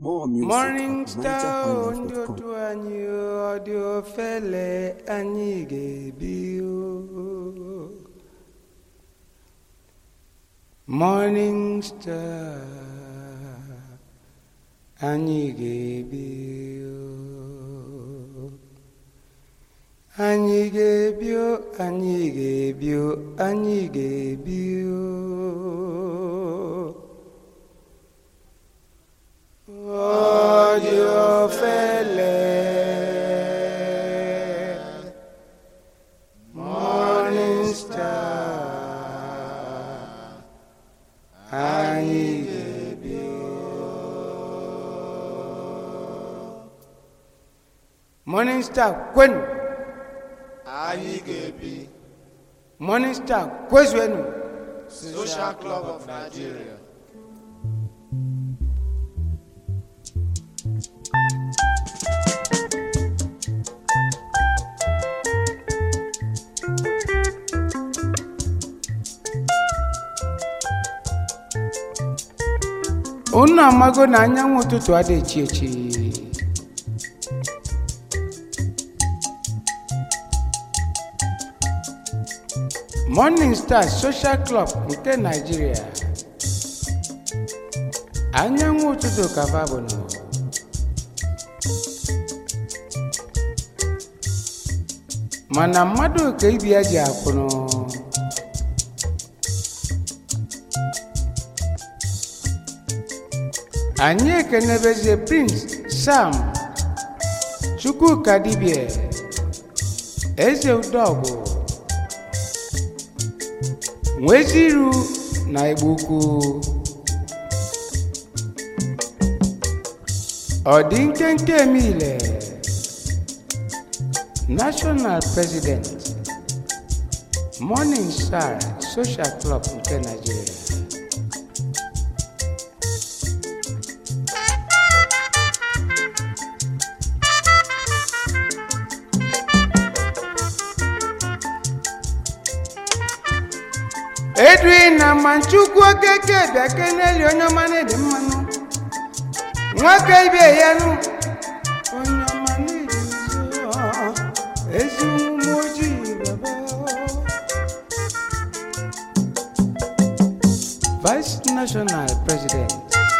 More music Morning at star ndị nigerhighlife.com. otu anyị ọ dị ofele anyị ga-ebi o. Morning star anyị ga-ebi o. anyị ga-ebi o anyị ga-ebi o anyị ga-ebi o. Ọ dị ofele Morning Star anyị ga-ebi Morning Star kwenu anyị ga-ebi Morning Star kwezuenu Social Club of Nigeria unu amago na anyanwụ ụtụtụ adị echi echi morning star social club nke naijiria anyanwụ ụtụtụ kava bụ nọ mana mmadụ ka ibi ya ji akwụnụ anyị ekenebezie prince sam chukwuka dibie eze udogwu nweziru na igbo ukwu ọ dị nkenke emile national president morning star social club nke nigeria edwin na manchukwu okeke bịa keneli onye ọma na-edi mmanụ nwoke ibe ya nụ onye ọma na-edi nso ezi ụmụ ojii baba vice national president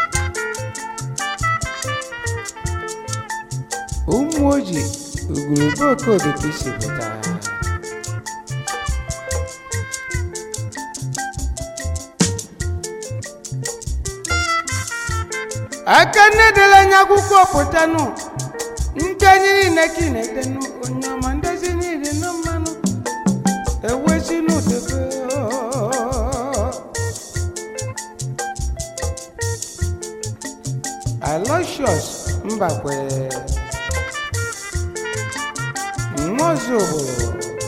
ụmụ ojii ugwurube okodo ka isi pụta aka nne dela anya akwụkwọ pụtanụ nke anyị niile ka ị na-edenụ onye ọma ndezi niile nọ mmanụ ewezi n'udebe aloysius mbakwe nwaozu obodo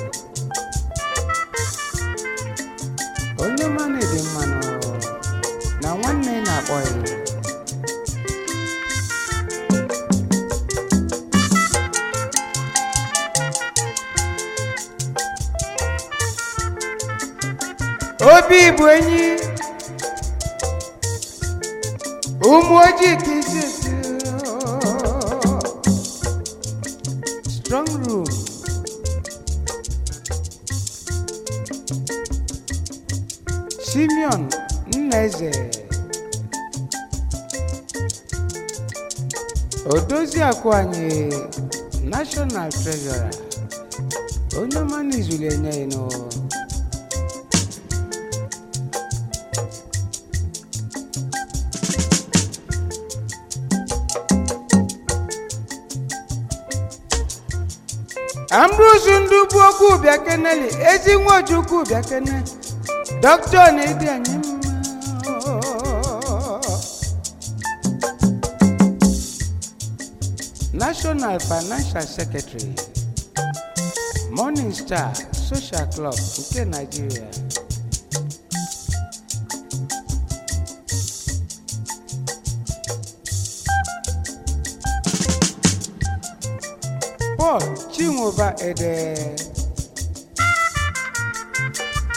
onye ọma na-ede mmanụ na nwanne na-akpọ ya obi bụ enyi ụmụ ojii ka isi esi strong room simeon nnaeze odozi akụ anyị national treasurer onye ọma n'izuli enye ya n'ụwa ambrose ndugbu okwu bịa keneli ezi nwojukwu bịa kene dọkịta na-edi anyị mma national financial secretary morning star social club nke nigeria paul chinwoba ede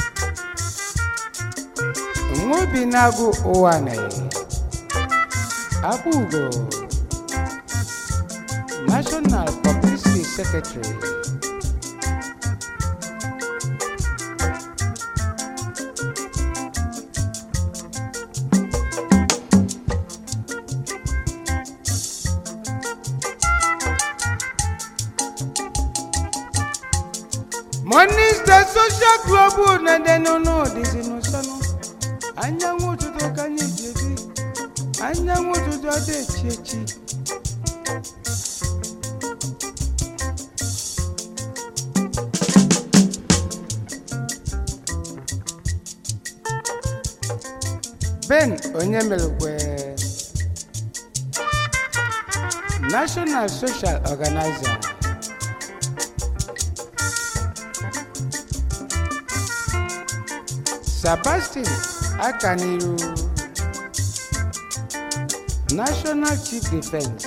nwobi na-agụ ụwa na Abugo, National Publicity Secretary. Morning Star Social Club na-ede n'ọnụ ọdịzi n'ụsọnụ anyanwụ ụtụtụ ka anyị ji ebi anyanwụ ụtụtụ ada echi echi ben onye melekwe national social organizer sebastian akaniru national chief defense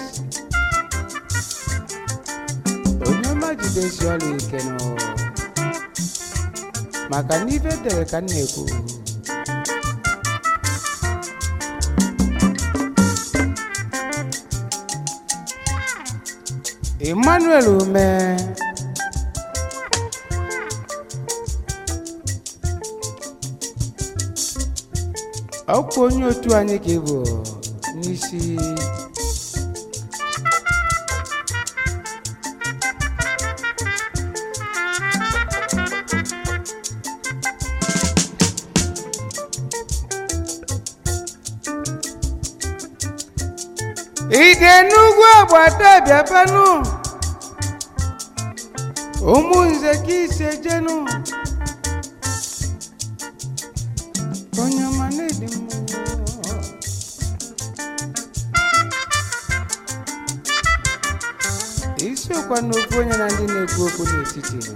onye ọma jidesi ọrụ ike nụ maka na ife dere ka m na-ekwu emmanuel ume ọkwa onye otu anyị ka ị bụ n'isi ide n'ugwu agbata bịabanụ ụmụ nze ka ise jenu onye ọma na-edi mmụọ isiokwa n'okwu onye na ndị na-ekwu okwu n'etiti nọ.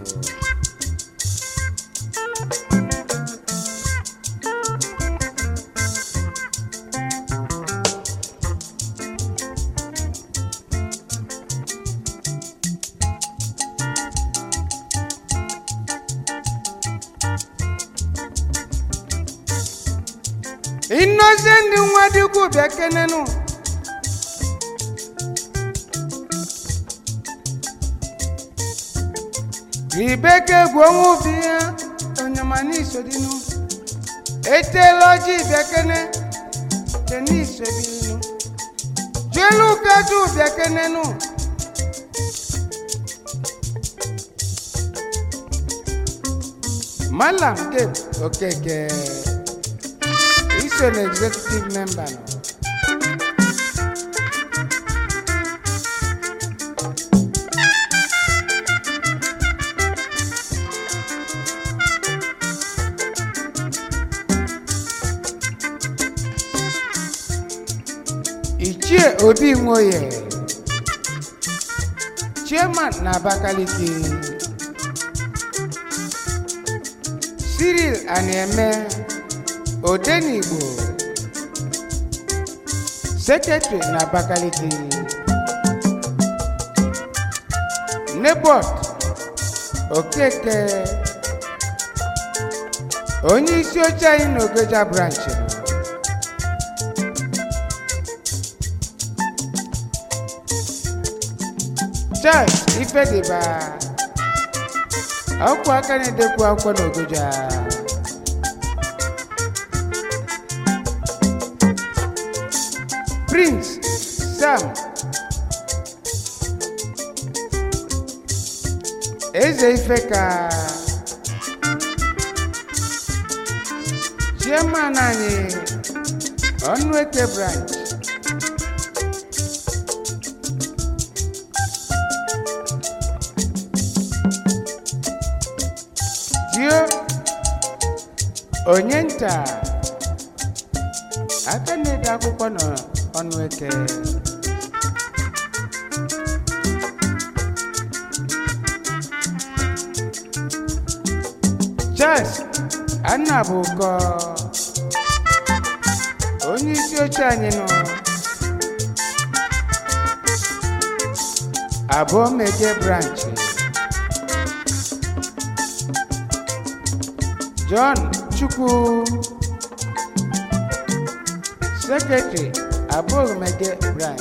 innocent nwa dịkwu bịa kenenụ ribeke egwu ọnwụ bi ya onyamana isodinu etela ọjị bịa kene denis ebirinu juelu kaju bịa kenenụ malam gabe okeke He's an executive member now. Ichie Obi Nwoye, Chairman na Abakaliki, Cyril Anieme, Odenigbo, Secretary na Abakaliki, Nebot Okeke, onye isi oche anyị n'Ogoja branch nọ. Charles Ifediba, akwụkwọ aka na-edekwu akwụkwọ n'Ogoja. Prince Sam Eze Ifeka Chairman anyị Ọnụeke branch Dio onye nta aka na-ede akwụkwọ n'ọnụeke Charles Annabuko onye isi oche anyị nọ abụọ meje branch John Chukwu Secretary abụghị mege brian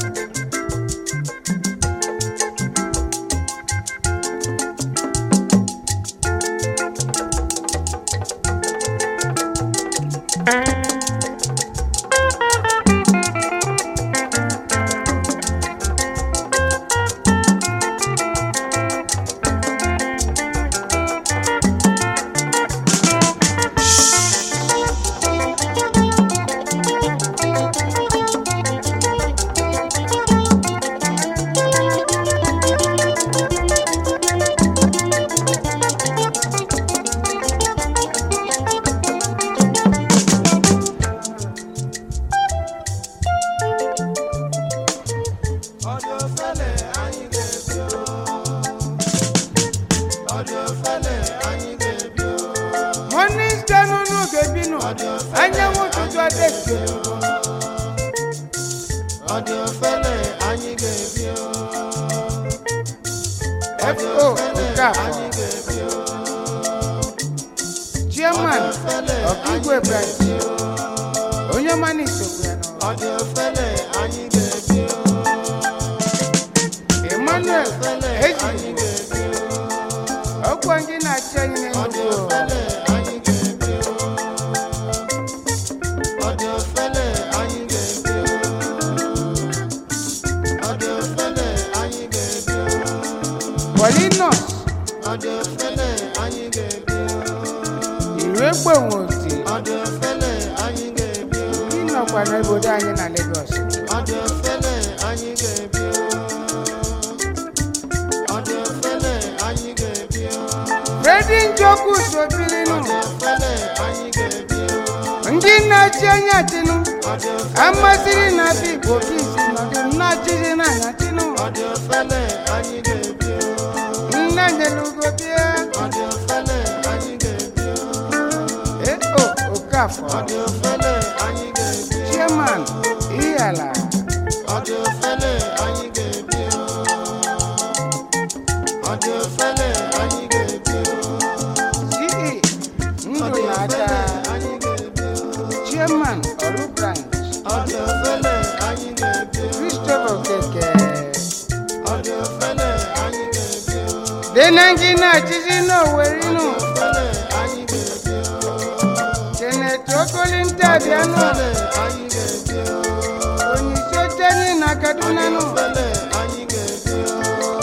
Ọdị ofele anyị ga-ebi o. Ọdị ofele anyị ga-ebi o. morning star n'ụlọ ga-ebinu anyanwụ ụtụtụ adịghị Ọdị ofele anyị ga-ebi o. Ọdị fo ofele Okafor anyị ga-ebi o. chairman of igwe branch onye ọma na isogbu ya n'ọrụ Ọdị ofele anyị ga-ebi o. emmanuel Ofele eji anyị ga-ebi o. ọkwa ndị na-achị anyị Ọdị n'enugwu ofele anyị ga-ebi o. Ọdị ofele anyị ga-ebi o. Ọdị ofele anyị ga-ebi o. polinos Ọdị ofele anyị ga-ebi o. ire gbenwoti Ọdị ofele anyị ga-ebi o. ndị nọkwa n'obodo anyị na lagos Ọdị ofele anyị ga-ebi o. Ọdị ofele anyị ga-ebi o. fredi njoku sobilinu Ọdị ofele anyị ga-ebi o. ndị na-achị anyị achịnụ Ọdị ofele amasịrị na abịa igbo kisi nọdụ nnachịrị na anyachịnụ Ọdị ofele anyị ga-ebi o. nna nyelugo bịa Ọdị ofele anyị ga-ebi o. eo okafọ Ọdị ofele anyị ga-ebi o. chairman ihala Ọdị ofele anyị ga-ebi o. Ọdị ofele anyị ga-ebi o. ce ndụ Ọdị na-ada ofele anyị ga-ebi o. chairman ọrụ branch Ọdị ofele anyị ga-ebi o. christopher okeke Ọdị ofele anyị ga-ebi o. dị na ndị na-achịzi n'owerinu Ofele anyị ga-ebi o. senet okolinta bịanụ Ofele anyị ga-ebi o. onyeisi oche anyị na kaduna nụ Ofele anyị ga-ebi o.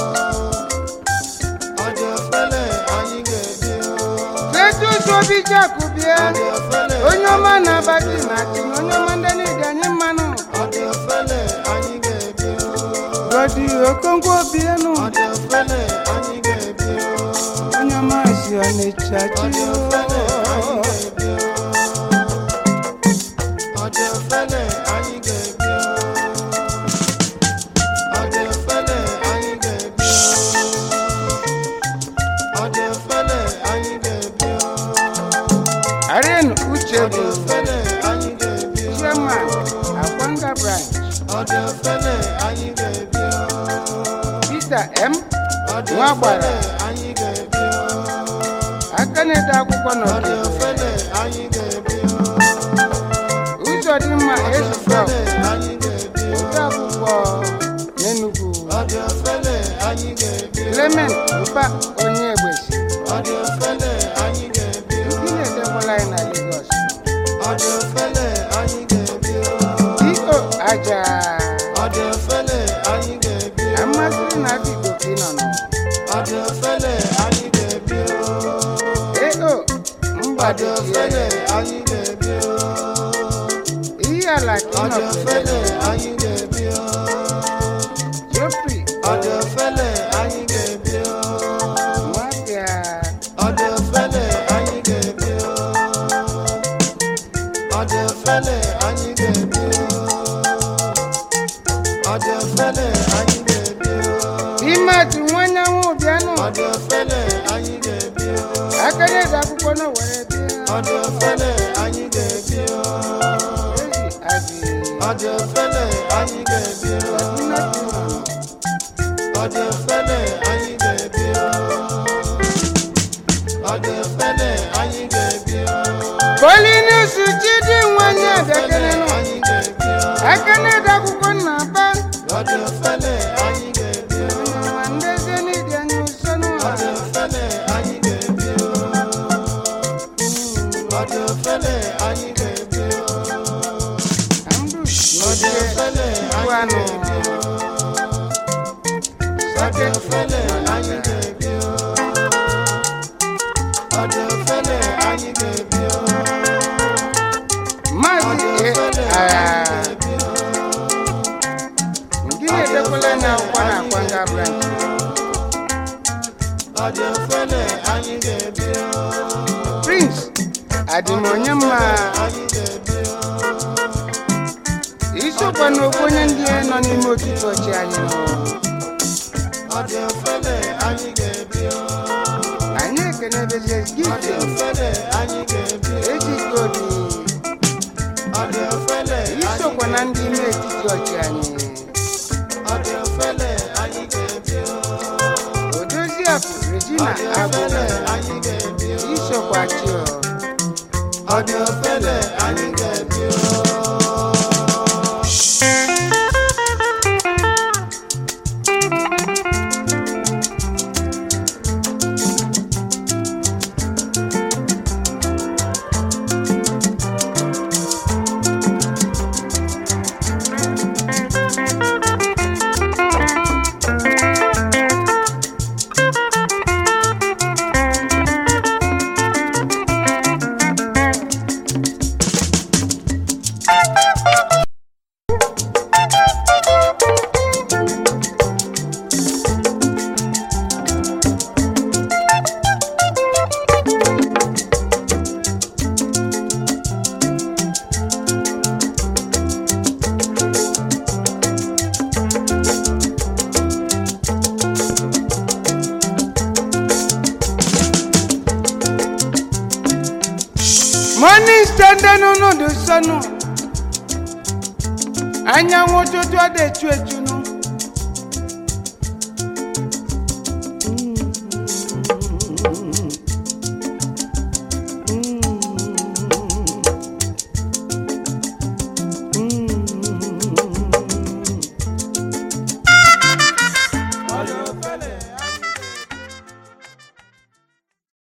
Ọdị ofele anyị ga-ebi o. Kletus Obijaku bịa Ọdị ofele onye ọma na-abati na achị na onye ọma ndị niile anyị mmanụ Ọdị ofele anyị ga-ebi o. gọdi okonkwo bienụ Ọdị ofele anyị ga-ebi o. onye ọma si ọnịcha chi Ọdị ofele anyị ga-ebi o. Ọdị ofele anyị ga-ebi o. Ọdị ofele anyị ga-ebi o. Ọdị ofele anyị ga-ebi o. aren uche Ọdị bụ ofele anyị ga-ebi o. chairman akwanga branch Ọdị ofele anyị ga-ebi o. peter m Ọdị nwa gbara ofele anyị ga-ebi o. aka na-ede akwụkwọ Ọdị n'ọdị ofele anyị ga-ebi o. ụzọ dị mma Ọdị ezufọ ofele anyị ga-ebi o. ode akwụkwọ n'enugwu Ọdị ofele anyị ga-ebi o. clement mpa onye egbesi Ọdị ofele anyị ga-ebi o. ndị na-edekwala anyị na lagos Ọdị ofele anyị ga-ebi o. dio aja Ọdị ofele anyị ga-ebi o. amasịrị na abigbo ka ị nọ nọ Ọdị ofele anyị ga-ebi o. eo Ọdị mgbado ofele anyị ga-ebi o. ihe ala ka ị Ọdị nọ ofele anyị ga-ebi o. jofri Ọdị ofele anyị ga-ebi o. nwabịa Ọdị ofele anyị ga-ebi o. Ọdị ofele anyị ga-ebi o. Ọdị ofele anyị ga-ebi o. imatụ nwanyanwụ bịanụ Ọdị ofele anyị ga-ebi o. aka na-ede akwụkwọ na were bịa Ọdị ofele anyị ga-ebi o. ezi adị Ọdị ofele anyị ga-ebi o. nna ka ị nọ nọ Ọdị ofele anyị ga-ebi o. Ọdị ofele anyị ga-ebi o. Polinus Chidi nwanyị abịakelenụ Anyị ga-ebi o. aka na-ede akwụkwọ ga-ebi o. Ọ dị ofele anyị ga-ebi o. Ọ dị ofele anyị ga-ebi o. Ọ maazị dị e- ofele ah, anyị ga-ebi o. ndị na-edekwala na akwa na akwa nga branch Ọ dị ofele anyị ga-ebi o. prince adịm onye mma Anyị ga-ebi o. isokwa n'okwu onye ndị nọ n'ime otiti ọchị anyị nọ Ọ dị ofele anyị ga-ebi o. anyị ekenebezi Ọ dị gifte ofele anyị ga-ebi o. ejike obi Ọ dị ofele anyị isokwa na ndị ime etiti ọchị anyị Ọ dị ofele anyị ga-ebi o. odoziakụ regina Ọ dị agụ ofele anyị ga-ebi o. isokwa chio Ọ dị ofele anyị ga-ebi o. morning standing n'ụdị sọnụ anyanwụ ụtụtụ ọ dị echu echu nụ